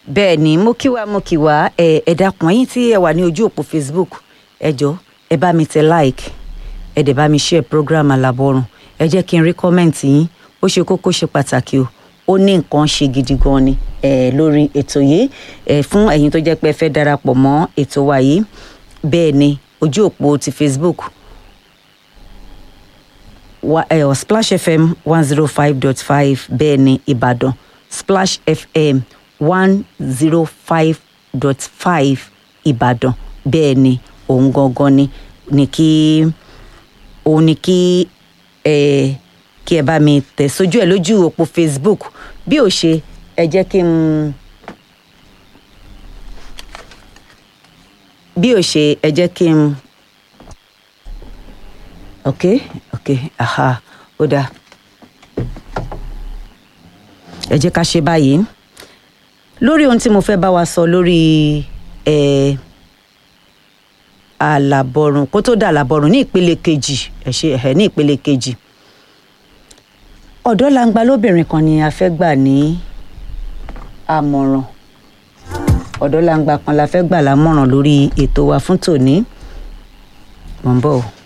bẹ́ẹ̀ ni mo kí wa mo kí wa ẹ ẹ dákun ẹ̀yin tí ẹ wà ní ojú òpó facebook ẹ jọ ẹ bá mi tẹ like ẹ dẹ̀ bá mi share program alábọ̀rùn ẹ jẹ́ kí n rí kọ́mẹ̀ntì yín ó ṣe kókó ṣe pàtàkì o ó ní nǹkan ṣe gidi gan ni ẹ lórí ètò yìí ẹ fún ẹ̀yin tó jẹ́ pé ẹ fẹ́ darapọ̀ mọ́ ètò wa yìí bẹ́ẹ̀ ni ojú òpó ti facebook wa, eh, splash fm one zero five dot five bẹ́ẹ̀ ni ìbàdàn splash fm one zero five dot five ìbàdàn bẹ́ẹ̀ ni òun gangan ni ni kí òun ni kí ẹ kí ẹ bá mi tẹ̀ sójú ẹ̀ lójú òpó facebook bí ò ṣe ẹ jẹ́ kí n bí ò ṣe ẹ jẹ́ kí n ok ok aha ó dáa ẹ jẹ́ ká ṣe báyìí lórí ohun tí mo fẹ́ bá wa sọ lórí ẹ àlàbọ̀rùn kó tó dà àlàbọ̀rùn ní ìpele kejì ẹ ṣe ẹ ní ìpele kejì ọ̀dọ́ langba lóbìnrin kan ni a fẹ́ gbà ní àmọ̀ràn ọ̀dọ́ langba kan la fẹ́ gbà lámọ̀ràn lórí ètò wa fún tòní mò ń bọ̀ o.